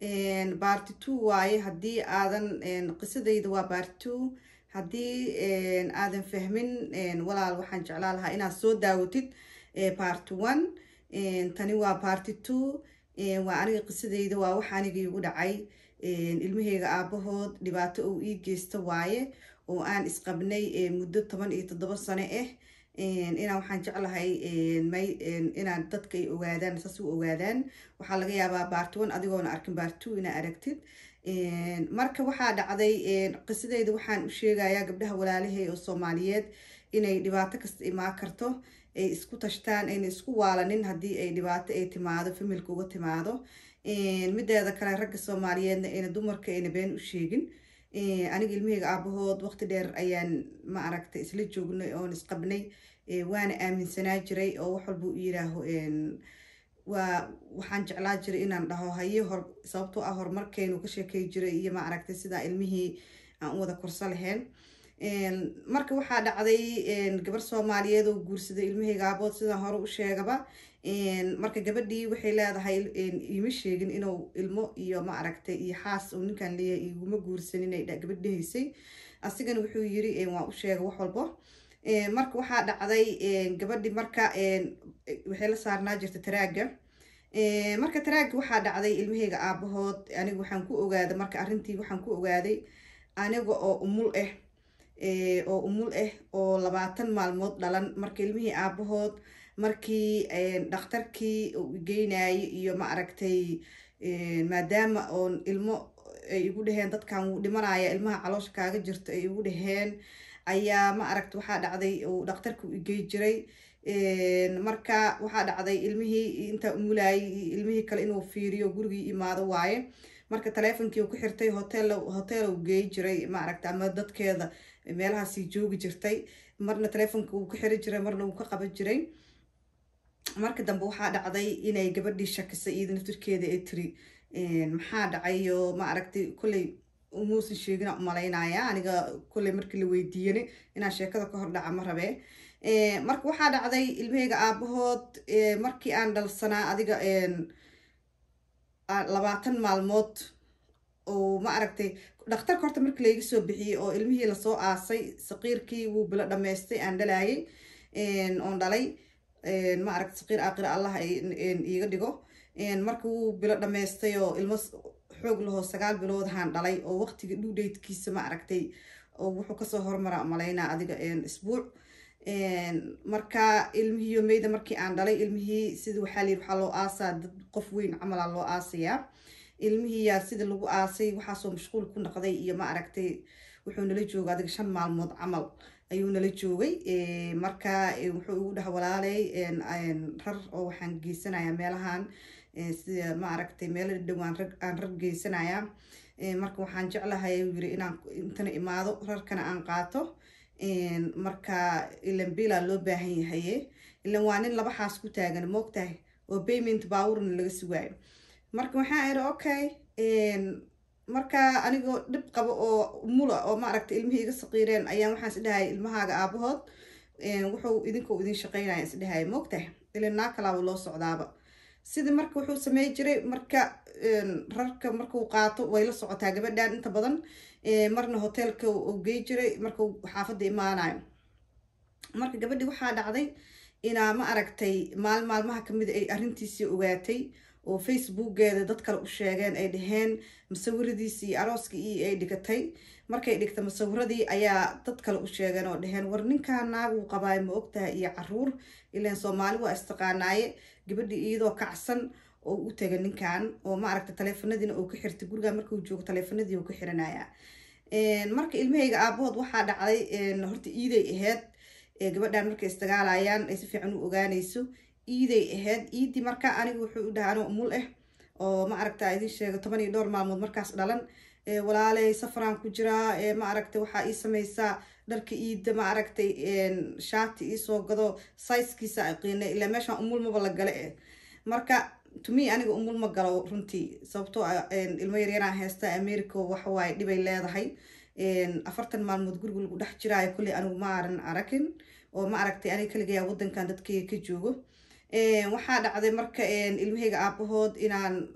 barty two waaye haddii aadan qisadayda waa barty two haddii aadan fahmin walaal waxaan jeclaa lahaa inaad soo daawatid barty one tani waa barty two waa aniga qisadayda waa wax aniga igu dhacay ilmaheyga aabahood dhibaato uu ii geysta waaye oo aan isqabnay muddo toban iyo toddoba sano ah inaan waxaan jeclahay inaan dadka ay ogaadaan saas u ogaadaan waxaa laga yaabaa baart one adigoona arkin baart two inaa aragtid marka waxaa dhacday qisadeyda waxaan u sheegayaa gabdhaha walaalahay oo soomaaliyeed inay dhibaato kasta imaan karto ay isku tashtaan ayna isku waalanin haddii ay dhibaato ay timaado familka uga timaado mideeda kale ragga soomaaliyeedna ayna dumarka ayna been u sheegin aniga ilmaheyga aabahood waqti dheer ayaan ma aragtay isla joognay oon isqabnay waana aaminsanaa jiray oo wax walba u yiraaho waa waxaan jeclaa jiray inaan dhaho haye hor sababtoo ah horumarkeenu ka sheekay jiray iyo ma aragtay sidaa ilmihii aan u wada korso lahayn marka waxaa dhacday gabar soomaaliyeed oo guursaday ilmaheyga aabood sidaan hore u sheegaba marka gabadhii waxay leedahay iima sheegin inuu ilmo iyo ma aragtay iyo xaas uu ninkan leeyahay iguma guursanin ay gabadh dhahaysay asigana wuxuu yiri waa u sheega wax walbo marka waxaa dhacday gabadhi marka waxay la saarnaa jirta taraaga marka taraaga waxaa dhacday ilmaheyga aabahood aniga waxaan ku ogaaday marka arrintii waxaan ku ogaaday aniga oo umul ah oo umul ah oo labaatan maalmood dhalan marka ilmihii aabahood markii dhakhtarkii geynayay iyo ma aragtay maadaama oon ilmo ay igu dhaheen dadkan wuu dhimanaya ilmaha caloosha kaaga jirto ay igu dhaheen ayaa ma aragta waxaa dhacday uu dhakhtarka u igey jiray marka waxaa dhacday ilmihii intaa umulayay ilmihii kale inuu fiiriyo gurigii imaado waaye marka taleefonkii uu ku xirtay hotel hotel uu geey jiray ma aragta ama dadkeeda meelahaasii joogi jirtay marna taleefonka uu ku xiri jiray marna uu ka qaban jiray marka dambe waxaa dhacday inay gabadhii shakisay iyada naftirkeeda ee tiri maxaa dhacayo ma aragtay kolley umuusan sheegina umalaynaya aniga kolley markii la weydiiyana inaan sheekada ka hor dhaca ma rabee marka waxaa dhacday ilmaheyga aabahood markii aan dhalsanaa adiga labaatan maalmood oo ma aragtay dhakhtarka horta markii layga soo bixiyey oo ilmihii lasoo aasay saqiirkii wuu bilo dhammaystay aan dhalaayay oon dhalay ma aragta saqiir aaqira allah iiga dhigo marka wuu bilo dhammaystay oo ilmo xoog lahoo sagaal bilood haan dhalay oo waqtiga dhuudheydkiisa ma aragtay oo wuxuu kasoo hormara malaynaa adiga isbuuc marka ilmihiiyo meyda markii aan dhalay ilmihii sida waxaa layidhi waxaa loo aasaa dad qof weyn camala loo aasayaa ilmihiiyaa sida lagu aasay waxaasoo mashquul ku noqday iyo ma aragtay wuxuu nala jooga adiga shan maalmood camal ayuu nala joogay marka wuxuu igu dhaha walaaley rar oo waxaan geysanayaa meelahan sida ma aragtay meelo dhowaan rag aan rag geysanayaa marka waxaan jeclahay uu yiri inaan intana imaado rarkana aan qaato marka ilan bila loo baahan yahaye ilan waa nin laba xaas ku taagan moogtahay oo payment baawurna laga sugaayo marka waxaan iri okay marka anigoo dhib qabo oo mula oo maaragta ilmihii iga saqiireen ayaan waxaan isdhahay ilmahaaga aabahood wuxuu idinkoo idin shaqeynaya isdhahay moogtahay ilan naa kalaaba loo socdaaba sida marka wuxuu samey jiray marka rarka markuu qaato way la socotaa gabadhan inta badan marna hoteelka uu gey jiray markuu xaafadda imaanayo marka gabadhii waxaa dhacday inaa ma aragtay maalin maalmaha kamida ay arrintiisii ogaatay oo facebookeeda dad kale u sheegeen ay dhaheen musawiradiisii iyo arooskii iyo ay dhigatay markay dhigta musawiradii ayaa dad kale u sheegeen oo dhaheen war ninkaa naaguu qabaay ma ogtahay iyo caruur ilaan soomaali waa istaqaanaaye gabadhii iyadoo kacsan oo u taga ninkan oo ma aragta taleefanadiina uu ka xirtay guriga markuu joogo taleefanadii uu ka xiranaya marka ilmahayga aabahood waxaa dhacday horta iiday ahayd gabadhan markay isdagaalayaan ay si fiican u ogaanayso iiday ahayd iidii marka aniga wuxuu u dhaha anoo umul ah oo ma aragta idin sheega toban iyo dhowr maalmood markaas dhalan walaaley safaraan ku jiraa ma aragtay waxaa ii sameysaa dharka iida ma aragtay shaati iisoo gado saiskiisa aqiina ilaa meeshaan umul maba la gale eh marka tumi aniga umul ma galo runtii sababtoo ilmo yaryaraan heesta america waxawaaye dhibay leedahay afartan maalmood guriga lagu dhex jiraayo kolley anigu ma aran aragin oo ma aragtay aniga kaligayaa wadankan dadkayga ka joogo waxaa dhacday marka ilmahayga aabahood inaan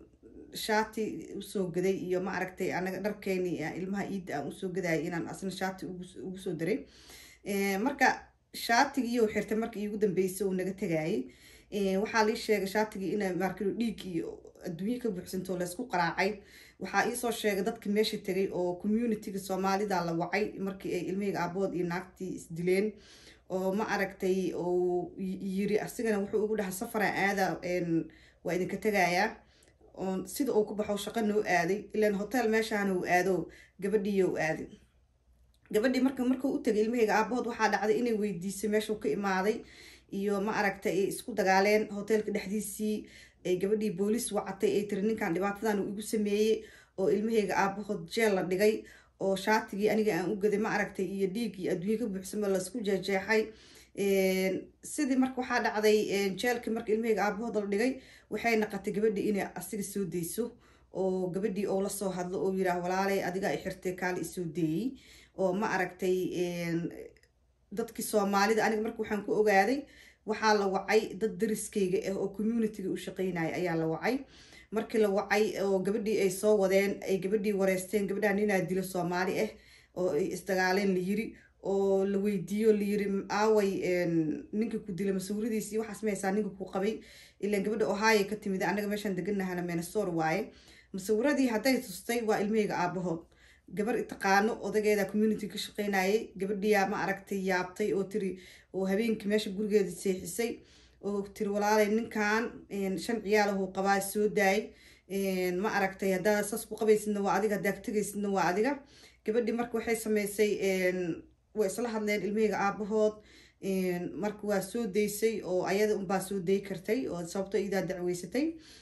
shaati usoo gaday iyo ma aragtay anaga dharkeeni ilmaha iidda aan usoo gadayay inaan asna shaati ugu soo daray marka shaatigiiyo xirtay marka iigu dambeysay uu naga tegayay waxaa lii sheegay shaatigii ina markino dhiig iyo adduunye ka buuxsanto laysku qaraacay waxaa iisoo sheegay dadka meesha tegay oo communityga soomaalida la wacay markii ay ilmihayga aabood iyo naagtii isdileen oo ma aragtay oo yiri asigana wuxuu ugu dhahay safara aada waa idinka tegayaa sida uu ku baxo shaqo noo aaday ilaan hotel meeshaana uu aado gabadhiiyo u aaday gabadhii marka markuu u tegay ilmahayga aabahood waxaa dhacday inay weydiisay meeshuu ka imaaday iyo ma aragtay ay isku dagaaleen hotelka dhexdiisii ay gabadhii booliis wacatay ay tiri ninkan dhibaatadan uu igu sameeyey oo ilmahayga aabahood jeel la dhigay oo shaatigii aniga aan u gaday ma aragtay iyo dhiiggii adduunye ka buuxsamo laisku jeejeexay sidii marka waxaa dhacday jeelkii marka ilmahayga aabahood la dhigay waxay naqatay gabadhii inay asiga soo dayso oo gabadhii oo lasoo hadlo oo yiraah walaalay adiga ay xirtay kaale isoo deeyey oo ma aragtay dadkii soomaalida aniga marka waxaan ku ogaaday waxaa la wacay dad dariskayga ah oo communityga u shaqeynaya ayaa la wacay markii la wacay oo gabadhii ay soo wadeen ay gabadhii wareysteen gabadhaa ninaa dilo soomaali ah oo ay isdagaaleen la yiri oo la weydiiyo la yiri aaway ninka ku dila masawiradiis iyo waxaas mahaysaa ninka ku qabay ilaan gabadha ohio ka timid anaga meeshaan deganahana menesor waaye masawiradii hadday tustay waa ilmahayga aabahood gabar taqaano odageeda community ka shaqeynayay gabadhiyaa ma aragtay yaabtay oo tiri oo habeenkii meesha gurigeeda seexisay oo tiri walaalay ninkan shan ciyaalahuu qabaa soo daay ma aragtay haddaa saas ku qabaysidna waa adiga haddaa tegaysidna waa adiga gabadhii marka waxay sameysay way isla hadleen ilmahayga aabahood marka waa soo daysay oo ayada unbaa soo day kartay oo sababto idaa dacweysatay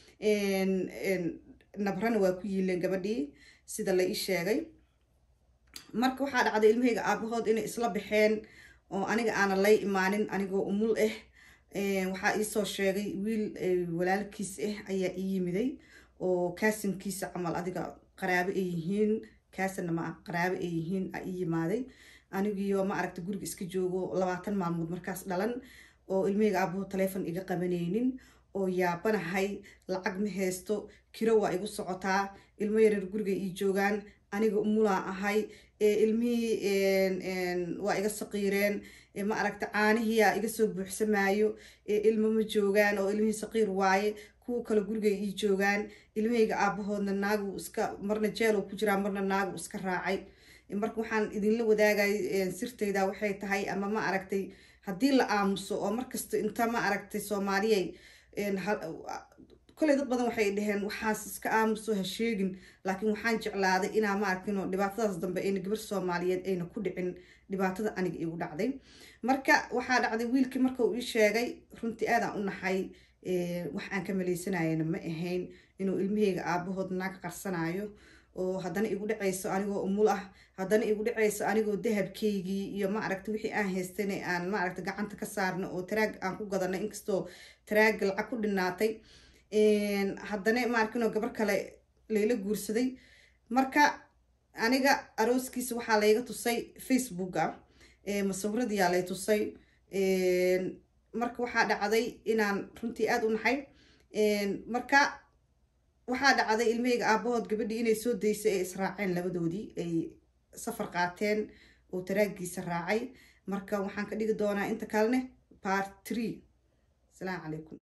nabrana waa ku yiileen gabadhii sida la ii sheegay marka waxaa dhacday ilmahayga aabahood inay isla baxeen oo aniga aana lay imaanin anigoo umul ah waxaa iisoo sheegay wiil walaalkiis ah ayaa ii yimiday oo kaasinkiisa camal adiga qaraabo ay yihiin kaasanna ma ah qaraabo ay yihiin a ii yimaaday anigiyo ma aragta guriga iska joogo labaatan maalmood markaas dhalan oo ilmahayga aabahood taleefon iga qabanaynin oo yaabanahay lacag ma haysto kiro waa igu socotaa ilmo yareer guriga ii joogaan aniga umulaa ahay ilmihii waa iga saqiireen ma aragta caanihiyaa iga soo buuxsamaayo ilmo ma joogaan oo ilmihii saqiir waaye kuwa kale guriga ii joogaan ilmahayga aabahoodna naagu iska marna jeel ku jiraa marna naagu iska raacay marka waxaan idinla wadaagay sirtayda waxay tahay ama ma aragtay haddii la aamuso oo markasta inta ma aragtay soomaaliyay koley dad badan waxay dhaheen waxaas iska aamuso ha sheegin laakiin waxaan jeclaaday inaa ma arkin oo dhibaatadaas dambe ayna gabar soomaaliyeed ayna ku dhicin dhibaatada aniga igu dhacday marka waxaa dhacday wiilkii marka uu ii sheegay runtii aadaan u naxay wax aan ka maleysanayana ma ahayn inuu ilmahayga aabahood naag qarsanayo oo haddana igu dhacayso anigoo umul ah haddana igu dhacayso anigoo dahabkaygii iyo ma aragta wixii aan haystana aan ma aragta gacanta ka saarno oo taraag aan ku gadanay inkastoo taraagga lacag ku dhinaatay haddana maarkinoo gabar kale layla guursaday marka aniga arooskiisa waxaa layga tusay facebooka masawiradiyaa lay tusay marka waxaa dhacday inaan runtii aada u naxay marka waxaa dhacday ilmahayga aabahood gabadhii inay soo daysay ay israaceen labadoodii ay safar qaateen oo taraagiisa raacay marka waxaan ka dhigi doonaa inta kalene part tree asalaamu calaykum